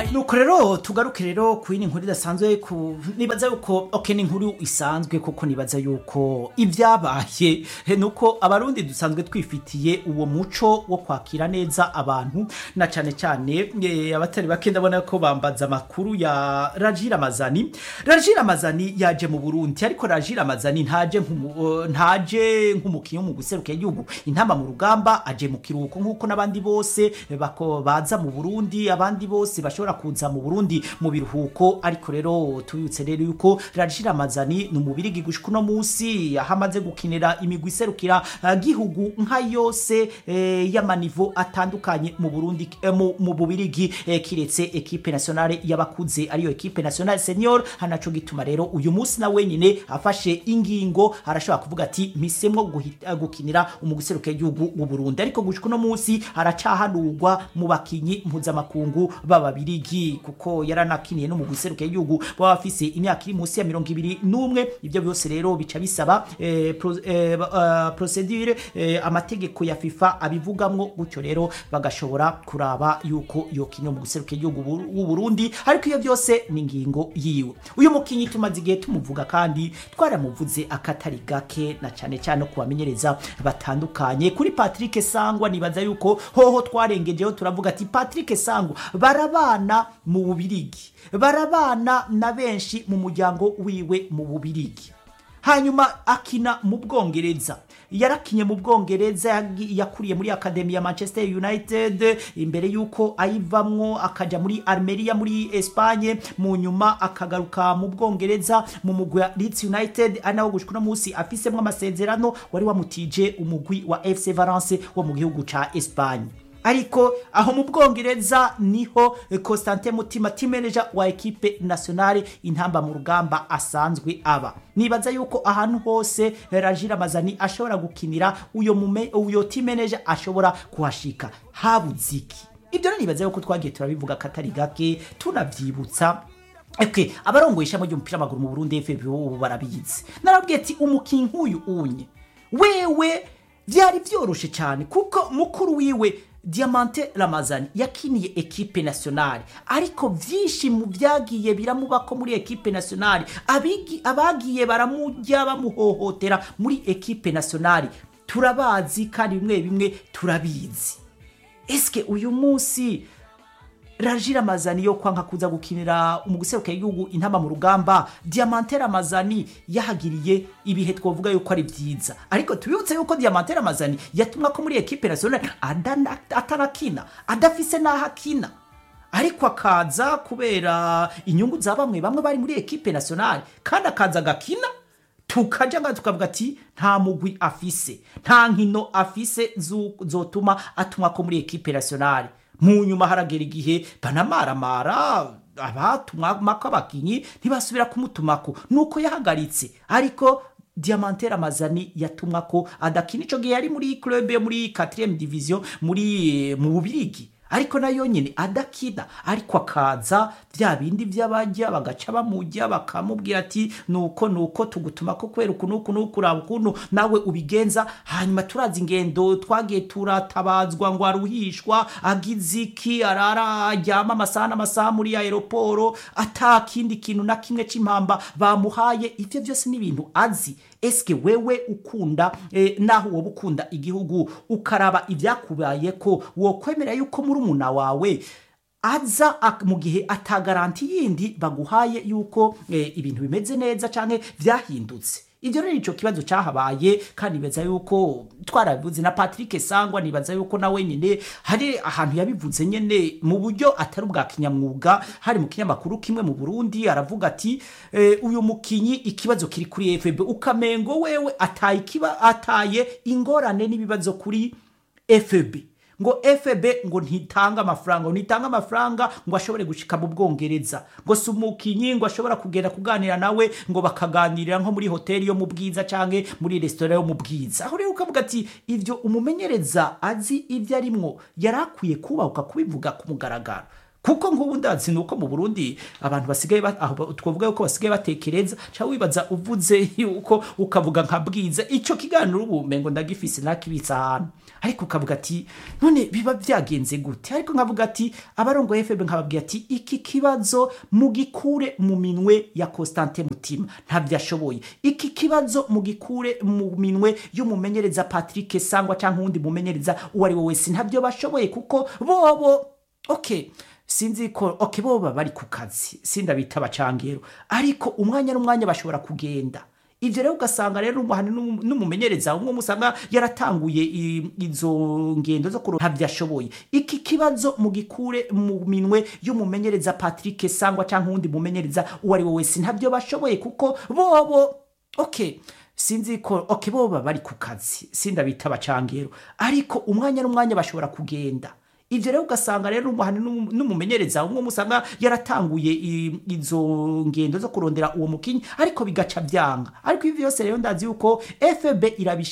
Bye. nuko rero tugaruke rero ku yindi nkuru idasanzwe ku nibaza yuko ok ni inkuru isanzwe kuko nibaza yuko ibyabaye he, nuko abarundi dusanzwe twifitiye uwo muco wo kwakira neza abantu na cyane cyane eh, abatari bake ndabona ko bambaza amakuru ya Rajira Mazani Rajira Mazani yaje mu Burundi ariko Rajira Mazani ntaje nk'umu- eh, ntaje nk'umukinnyi mu guseruka igihugu intamba mu rugamba aje mu kiruhuko nk'uko n'abandi bose bako baza mu Burundi abandi bose bashobora kuza mu Burundi mu biruhuko ariko rero tubibutse rero yuko Rajira Mazani ni umubirigi gushika uno munsi aho amaze gukinira imigwi iserukira eh, gihugu nka yose eh, y'amanivo atandukanye mu Burundi eh, mu, mu Bubirigi eh, kiretse equipe nationale y'abakuze ariyo equipe nationale senior hanaco gituma rero uyu munsi na wenyine afashe ingingo arashobora kuvuga ati mpisemo guhita- gukinira umuguseruka igihugu mu Burundi ariko gushika uno munsi aracahanurwa mu bakinyi mpuzamakungu b'ababirigi kuko yaranakiniye no mu guseruka igihugu baba bafise imyaka iri munsi ya mirongo ibiri n'umwe ibyo byose rero bica bisaba eh, pro, eh, uh, procedure eh, amategeko ya FIFA abivugamwo gutyo rero bagashobora kuraba yuko yokinira mu guseruka igihugu bu- w'u Burundi ariko iyo byose ni ingingo yiwe uyu mukinyi tumaze igihe tumuvuga kandi twaramuvuze akatari gake na cyane cyane no kubamenyereza batandukanye kuri Patrick Sangwa nibaza yuko hoho twarengejeho turavuga ati Patrick Sangwa barabana mu Bubirigi barabana na benshi mu muryango wiwe mu Bubirigi hanyuma akina mu bwongereza yarakinye mu bwongereza yagi- yakuriye muri akademi ya manchester united imbere y'uko ayivamwo akaja muri armeria muri espagne mu nyuma akagaruka mu bwongereza mu mugwi wa leeds united ari nawo gushika uno munsi afisemwo amasezerano wari wamutije umugwi wa fc valence wo mu gihugu ca espagne ariko aho mu bwongereza niho eh, Constantin Mutima team manager wa equipe nationale intamba mu rugamba asanzwe aba nibaza yuko ahantu hose eh, Rajira Mazani ashobora gukinira uyo mume uyo team manager ashobora kuhashika habuziki ibyo rero nibaza yuko twagiye turabivuga katari gake tunavyibutsa Okay, abarongoye ishami ry'umupira w'amaguru mu Burundi FB ubu barabizi narabwiye ati umukinyi nk'uyu unye wewe vyari vyoroshe cyane kuko mukuru wiwe Diamante Ramazani yakiniye ekipe nationale ariko vyinshi mu vyagiye biramubako muri ekipe nationale abigi abagiye baramujya bamuhohotera muri ekipe nationale turabazi kandi bimwe bimwe turabizi eske uyu munsi Rajira Mazani yo kwanka kuza gukinira umuguseruka y'igihugu intama mu rugamba Diamante Ramazani yahagiriye ibihe twovuga yuko ari vyiza ariko tubibutse yuko Diamante Ramazani yatumwa ko muri equipe nationale adana- atarakina adafise naho akina ariko akaza kubera inyungu za bamwe bamwe bari muri equipe nationale kandi akaza agakina tukaja nga tukavuga ati nta mugwi afise nta nkino afise zu- zotuma atumwa ko muri equipe nationale mu nyuma haragera igihe banamaramara abatumwako abakinyi ntibasubira kumutumako nuko yahagaritse ariko Diamante Ramazani yatumwa ko adakina ico gihe yari muri club yo muri 4 division muri mu Bubirigi ariko nayo nyine adakina ariko akaza bya bindi by'abajya bagaca bamujya bakamubwira ati nuko nuko tugutuma ko kwera uku nuku nuku uraba ukuntu nawe ubigenza hanyuma turazi ingendo twagiye turatabazwa ngo aruhishwa agize iki arara aryama amasaha n'amasaha muri aeroporo ata kindi kintu na kimwe c'impamba bamuhaye ivyo byose ni ibintu azi eske wewe ukunda eh, naho woba ukunda igihugu ukaraba ibyakubaye ko wokwemera yuko muri umuna wawe aza ak- mu gihe atagaranti yindi baguhaye yuko eh, ibintu bimeze neza canke vyahindutse ibyo rero ico kibazo cahabaye kandi nibaza yuko twarabivuze na Patrick Sangwa nibaza yuko nawe nyine hari ahantu yabivuze nyene mu buryo atari ubwa kinyamwuga hari mu kinyamakuru kimwe mu Burundi aravuga ati eh, uyu mukinyi ikibazo kiri kuri FB ukamengo wewe ataye kiba ataye ingorane n'ibibazo kuri FB ngo FB ngo ntitanga amafaranga ngo ntitanga amafaranga ngo ashobore gushika mu Bwongereza ngo si umukinyi ngo ashobora kugenda kuganira nawe ngo bakaganirira nko muri hoteli yo mu bwiza canke muri resitora yo mu bwiza aho rero ukavuga ati ivyo umumenyereza azi ivyo arimwo yari akwiye kubahuka kubivuga ku mugaragaro kuko nk'ubu ndazi ni uko mu burundi abantu basigaye ba- aho twavuga yuko basigaye batekereza cyangwa wibaza uvuze yuko ukavuga nka bwiza icyo kiganiro ubu mengo ndagifise nakibitsa ahantu ariko ukavuga ati none biba byagenze gute ariko nkavuga ati abarongo fb nkababwira ati iki kibazo mugikure mu minwe ya constante mutima ntabyo ashoboye iki kibazo mugikure mu minwe y'umumenyereza patrick sangwa cyangwa uwundi mumenyereza uwo ari we wese ntabyo bashoboye kuko bobo okay sinzi ko okay bo baba bari ku kazi sindabita abacangero ariko umwanya n'umwanya bashobora kugenda ivyo rero ugasanga rero umuhani n'umu- n'umumenyereza umwe musanga yaratanguye i- izo ngendo zo kuronka ntabyo ashoboye iki kibazo mugikure mu minwe y'umumenyereza patrick sangwa cyangwa uwundi mumenyereza uwo ari we wese ntabyo bashoboye kuko bobo okay sinzi ko okay bo baba bari ku kazi sindabita abacangero ariko umwanya n'umwanya bashobora kugenda ivyo rero ugasanga rero umuhani n'umu- n'umumenyereza umwe musanga yaratanguye i- izo ngendo zo kurondera uwo mukinyi ariko bigaca vyanga ariko ivi byose rero ndazi yuko fb irabisha